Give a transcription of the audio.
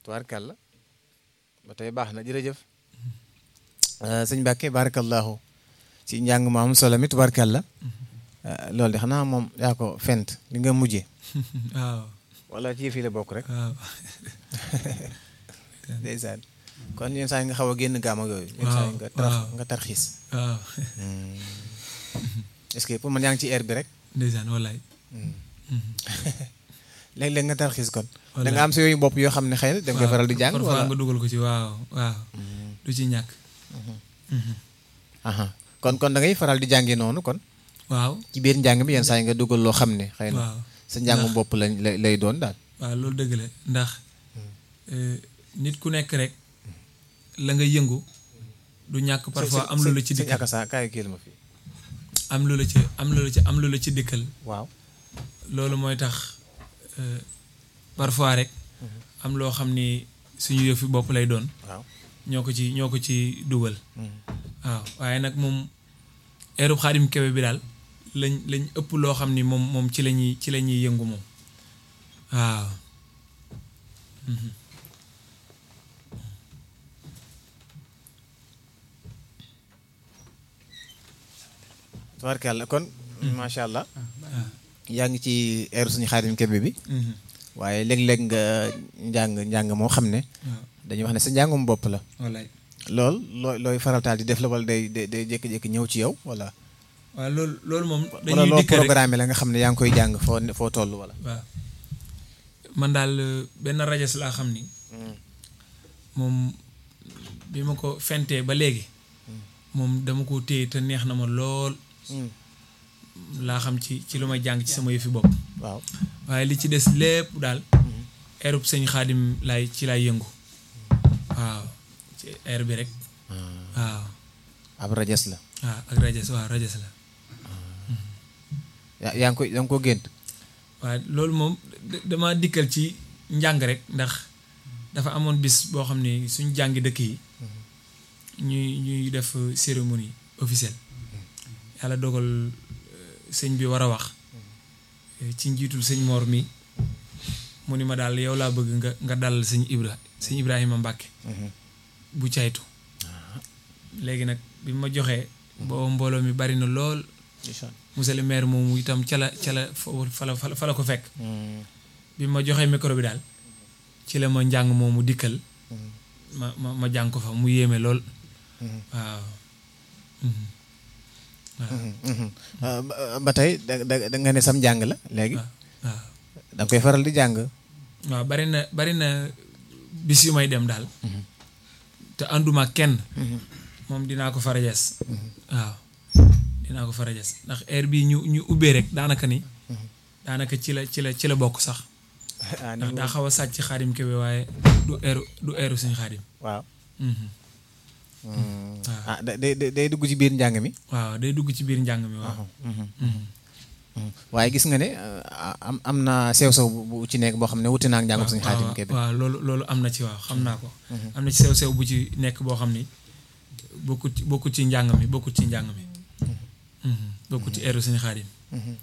tubaarkàlla ba tey baax na jërëjëf sëñ Mbàkke barakallahu ci njàng mu am solo mi tubaarkàlla loolu de xanaa moom yaa ko fent li nga mujjee waaw wala ci fii la bokk rek waaw ndeysaan kon yenn saa yi nga xaw a génn gaam ak yooyu yenn saa yi nga tar waaw. nga tarxiis waaw est-ce que pour man yaa ngi ci air bi rek ndeysaan wallaay léeg-léeg nga tarxiis kon da Wallaay. nga am sa yooyu bopp yoo xam ne xëy na da nga koy faral di jàng parfois wala nga dugal ko ci waaw waaw du ci ñàkk aha kon kon da ngay faral di jàngee noonu kon waaw ci biir njàng mi yenn saa yi nga dugal loo xam ne xëy na waaw sa njàngum Ndax- bopp lañ lay lay doon daal waaw loolu dëgg la ndax euh, nit ku nekk rek la nga yëngu du ñàkk parfois am lu la ci sëñ dikkal Akassa kaay kiil ma fii am lu la ci am lu la ci am lu la ci dikkal waaw loolu mooy tax euh, parfois rek am loo xam ni suñu yëfi bopp lay doon waaw ñoo ko ci ñoo ko ci dugal waaw waaye nag moom eerub xaadim kebe bi daal lañ lañ ëpp loo xam ni moom moom ci la ñuy ci la ñuy yëngu moom waaw tubaarkàlla kon macha allah yaa ngi ci air suñu xaadim kebe bi Mhm. waaye léeg-léeg nga njàng njàng moo xam ne waaw dañuy wax ne sa njàngum bopp la wallaay lool looy looy farataal di def la wala day day day jékki-jékki ñëw ci yow wala waaw loolu loolu moom wala dañuy loo dikk rek programme la nga xam ne yaa ngi koy jàng foo foo toll wala waaw man daal euh, benn rajas laa xam ni moom bi ma ko fentee ba léegi moom dama ko téye te neex na ma lool laa xam ci ci lu may jàng ci sama yëfi bopp waaw waaye li ci des lépp daal airub sëñ xaadim laay ci laay yëngu waaw ci air bi rek waaw ab rajas la waaw ak rajas waaw rajas la yaa yaa ngi koy yaa ngi ko gént waaye loolu moom da- dama dikkal ci njàng rek ndax dafa amoon bis boo xam ne suñ jàngi dëkk yi ñuy ñuy def cérémonie officielle yàlla dogal euh, sëñ bi war a wax euh, ci njiitul sëñ Mor mi mu ni ma daal yow laa bëgg nga nga dalal sëñ Ibra sëñ Ibrahima Mbàkke bu caytu léegi nag bi ma joxee booba mbooloo mi bari na lool monsieur le maire moomu itam ca la ca la fo- fa la fa la fa la ko fekk bi ma joxee micro bi daal ci la ma njàng moomu dikkal ma ma ma jàng ko fa mu yéeme lool waaw Mhm. waaw ba ba tey da da da nga ne sam njàng la léegi waaw waaw da nga koy faral di jàng waaw bari na bari na bis yu may dem daal te ànduma kenn moom dinaa ko farajas waaw dinaa ko farajas ndax heure bii ñu ñu ubbee rek daanaka ni daanaka ci la ci la ci la bokk sax ah ndax daa xaw a sàcc xaadim kebe waaye du heure du heure suñu xaadim waaw Mhm. ah da- day day day dugg ci biir njàng mi waaw day dugg ci biir njàng mi waaw Mhm. waaye gis nga ne ah, am am na sew-sew bu bu ci nekk boo xam ne wuti naa ak njàngam suñu xaatim waaw kebe waaw loolu loolu am na ci waaw xam naa ko am na ci sew-sew bu ci nekk boo xam ni bokkut ci bokkut ci njàng mi bokkut ci njàng mi Mhm. bokkut ci heure suñu xaadim